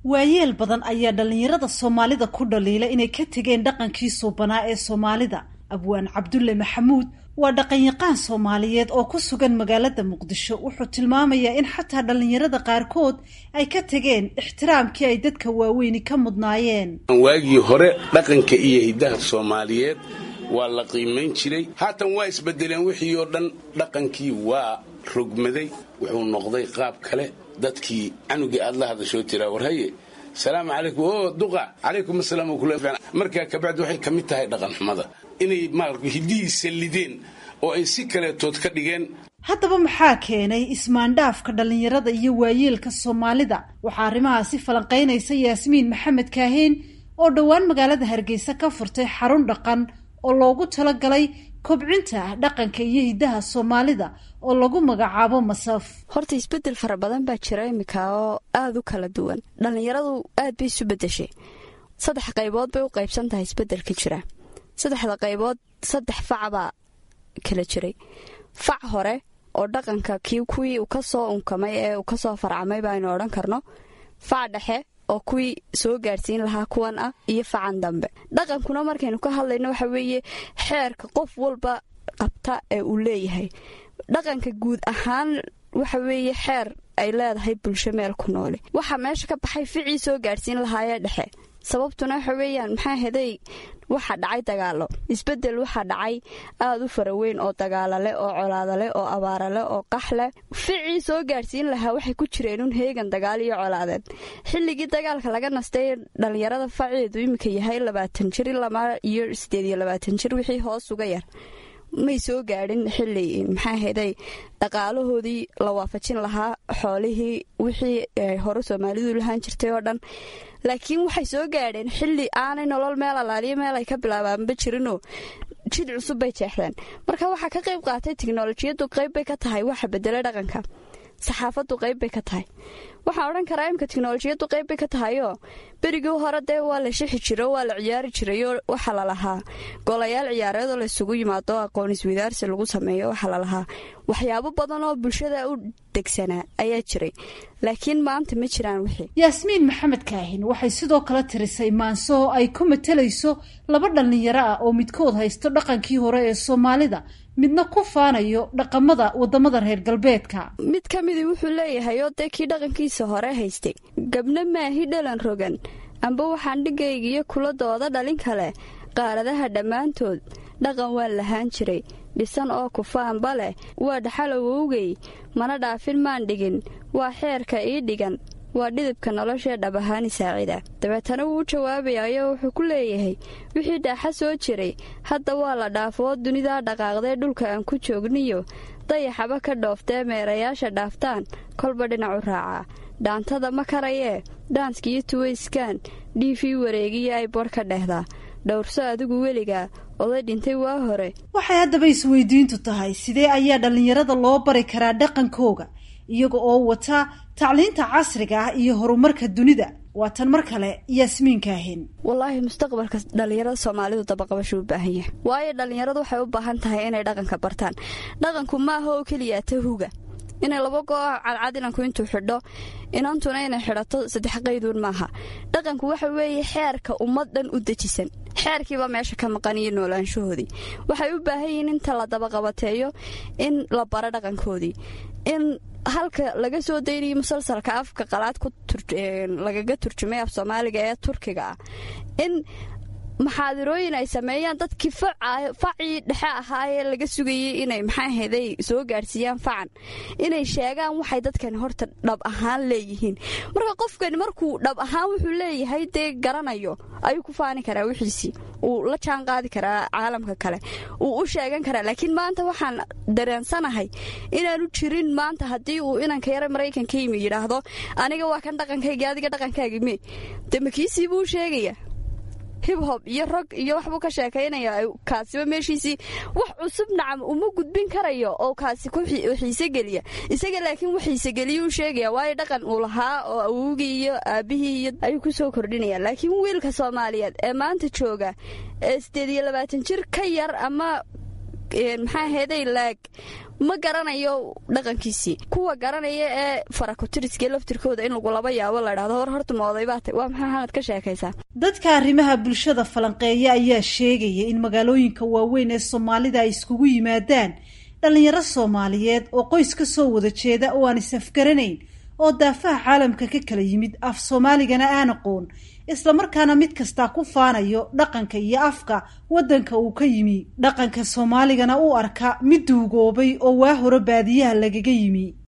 waayeel badan ayaa dhallinyarada soomaalida ku dhaliila inay ka tegeen dhaqankii suubanaa ee soomaalida abwaan cabdulle maxamuud waa dhaqanyaqaan soomaaliyeed oo ku sugan magaalada muqdisho wuxuu tilmaamayaa in xataa dhallinyarada qaarkood ay ka tegeen ixtiraamkii ay dadka waaweyni ka mudnaayeen waagii hore dhaqanka iyo hiddaha soomaaliyeed waa la qiimayn jiray haatan waa isbedeleen wixii oo dhan dhaqankii waa rogmaday wuxuu noqday qaab kale dadkii canugii aad la hadashoo tiraa warhaye salaamu calaykum o duqa calaykum asalaam markaa kabacdi waxay ka mid tahay dhaqanxumada inay maarata hiddihii sallideen oo ay si kaleetood ka dhigeen haddaba maxaa keenay ismaandhaafka dhallinyarada iyo waayeelka soomaalida waxaa arrimahaasi falanqaynaysa yaasmiin maxamed kaaheen oo dhowaan magaalada hargeysa ka furtay xarun dhaqan oo loogu talagalay kobcinta dhaqanka iyo hiddaha soomaalida oo lagu magacaabo masaf horta isbedel fara badan baa jira iminka oo aada u kala duwan dhallinyaradu aad bay isu bedeshay saddex qaybood bay u qaybsan tahay isbedelka jira saddexda qaybood saddex fac baa kala jiray fac hore oo dhaqanka kii kuwii uu ka soo unkamay ee uu kasoo farcamay baaynu odhan karno fac dhexe oo kuwii soo gaadhsiin lahaa kuwan ah iyo facan dambe dhaqankuna markaynu ka hadlayno waxa weeye xeerka qof walba qabta ee uu leeyahay dhaqanka guud ahaan waxa weeye xeer ay leedahay bulsho meel ku noole waxaa meesha ka baxay ficii soo gaadhsiin lahaayee dhexe sababtuna waxa weeyaan maxaa heday waxaa dhacay dagaalo isbedel waxaa dhacay aada u faraweyn oo dagaaloleh oo colaadaleh oo abaaraleh oo qaxleh ficii soo gaadhsiin lahaa waxay ku jireen un heegan dagaal iyo colaadeed xilligii dagaalka laga nastay dhallinyarada faceedu iminka yahay labaatan jir ilama iyo sideed iyo labaatan jir wixii hoos uga yar may soo gaadhin xili maxaa heday dhaqaalahoodii la waafajin lahaa xoolihii wixii hore soomaalidu lahaan jirtay oo dhan laakiin waxay soo gaadheen xili aanay nolol meel alaaliyo meel ay ka bilaabaanba jirinoo jid cusub bay jeexdeen marka waxaa ka qayb qaatay tiknolojiyadu qayb bay ka tahay waxa bedela dhaqanka saxaafadu qayb bay ka tahay waxaan odhan karaa imka tiknolojiyadu qayb bay ka tahayoo berigii hore dee waa la shixi jiro waa la ciyaari jirayoo waxaa lalahaa golayaal ciyaareedoo laysugu yimaado aqoon iswadaarsi lagu sameeyo waxaa lalahaa waxyaabo badan oo bulshada u degsanaa ayaa jiray laakiin maanta ma jiraan wixii yaasmiin maxamed kaahin waxay sidoo kale tirisay maanso oo ay ku matalayso laba dhallinyaro ah oo midkood haysto dhaqankii hore ee soomaalida midna ku faanayo dhaqamada wadamada reer galbeedka mid ka midii wuxuu leeyahay oo dee kii dhaqankiisa hore haystay gabna maahi dhalan rogan amba waxaan dhigaygiyo kuladooda dhalin kale qaaradaha dhammaantood dhaqan waan lahaan jiray dhisan oo kufaanba leh waa dhaxalowowgay mana dhaafin maan dhigin waa xeerka ii dhigan waa dhidibka noloshee dhab ahaani saacida dabeetana wuu u jawaabayaayoo wuxuu ku leeyahay wixii dhaaxa soo jiray hadda waa la dhaafoo dunidaa dhaqaaqdee dhulka aan ku joogniyo dayaxaba ka dhooftee meerayaasha dhaaftaan kolba dhinacu raacaa dhaantada ma karayee dhaanskiyo tuwayskaan dhiifii wareegiya ay bodh ka dhehdaa dhowrso adigu weligaa oday dhintay waa hore waxay haddaba isweydiintu tahay sidee ayaa dhallinyarada loo bari karaa dhaqankooga iyaga oo wata tacliinta casriga ah iyo horumarka dunida waa tan mar kale yaasmiin kaahin wallaahi mustaqbalka dhallinyarada soomaalidu dabaqabashu u baahan yahay waayo dhallinyaradu waxay u baahan tahay inay dhaqanka bartaan dhaqanku maaha oo keliya tahuga inay laba goo cadcad inanku intuu xidho inantuna inay xidhato saddex qayduun maaha dhaqanku waxa weeye xeerka ummad dhan u dejisan xeerkiiba meesha ka maqan iyo noolaanshahoodii waxay u baahan yihiin inta la dabaqabateeyo in la baro dhaqankoodii in halka laga soo daynayo musalsalka afka qalaad lagaga turjumay af soomaaliga ee turkiga ah in maxaadirooyin ay sameeyaan dadkii facii dhexe ahaayee laga sugayay inay maxaaheday soo gaadhsiiyaan facan inay sheegaan waxay dadkani horta dhab ahaan leeyihiin marka qofkani markuu dhab ahaan wuxuu leeyahay dee garanayo ayuu ku faani karaa wixiisii uu la jaan qaadi karaa caalamka kale uu u sheegan karaa laakiin maanta waxaan dareensanahay inaanu jirin maanta haddii uu inanka yara maraykanka yimi yidhaahdo aniga waa kan dhaqankayga adiga dhaqankaagi me de makiisii buu sheegaya hibhob iyo rog iyo waxbuu ka sheekaynaya kaasiba meeshiisii wax cusub nacam uma gudbin karayo oo kaasi ku xiise geliya isaga laakiin wax xiisegeliya u sheegaya waayo dhaqan uu lahaa oo awowgii iyo aabbihii iyo ayuu ku soo kordhinaya laakiin wiilka soomaaliyeed ee maanta jooga ee siddeed iyo labaatan jir ka yar ama maxaa heeday laag ma garanayo dhaqankiisii kuwa garanaya ee farakutiriska laftirkooda in lagu laba yaabo la dhahdo hor horta ma odaybaata waa maxaa xamad ka sheekaysaa dadka arrimaha bulshada falanqeeya ayaa sheegaya in magaalooyinka waaweyn ee soomaalida ay iskugu yimaadaan dhallinyaro soomaaliyeed oo qoys ka soo wada jeeda oo aan is-afgaranayn oo daafaha caalamka ka kala yimid af soomaaligana aan aqoon islamarkaana mid kastaa ku faanayo dhaqanka iyo afka waddanka uu ka yimi dhaqanka soomaaligana u arka mid duugoobay oo waa hore baadiyaha lagaga yimi